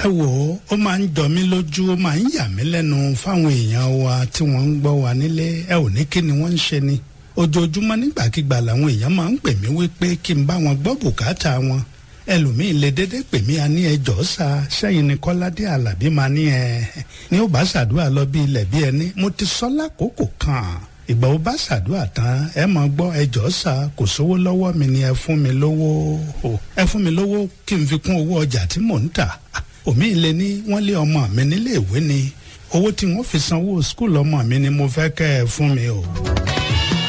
ẹ wò ó ó máa ń jọ mí lójú ó máa ń yà mí lẹ́nu fáwọn èèyàn wa tí wọ́n ń gbọ́ wa nílé ẹ ò ní kí ni wọ́n ń ṣe ni ojoojúmọ́ nígbàkigbà làwọn èèyàn máa ń pè mí wípé kí n bá wọn gbọ́ bùkátà wọn ẹlòmíì lè dédé pè mí a ní ẹjọ́ sa sẹ́yìn ni kọ́ládé alábí máa ní ẹ ní ó bá ṣàdúrà lọ bí ilẹ̀ bí ẹni mo ti sọ lákòókò kan ìgbà ó bá ṣàdúrà tán ẹ mọ̀ gbọ́ ẹjọ́ sa kò sówó lọ́wọ́ mi ni ẹ fún mi lówó ẹ fún mi lówó kí n fi kún owó ọjà tí mò ń tà òmíì lè ní wọ́n lé ọmọ mi nílé ìwé ni owó tí wọ́n fi sanwó skul ọmọ mi ni mo fẹ́ kẹ́ ẹ fún mi o.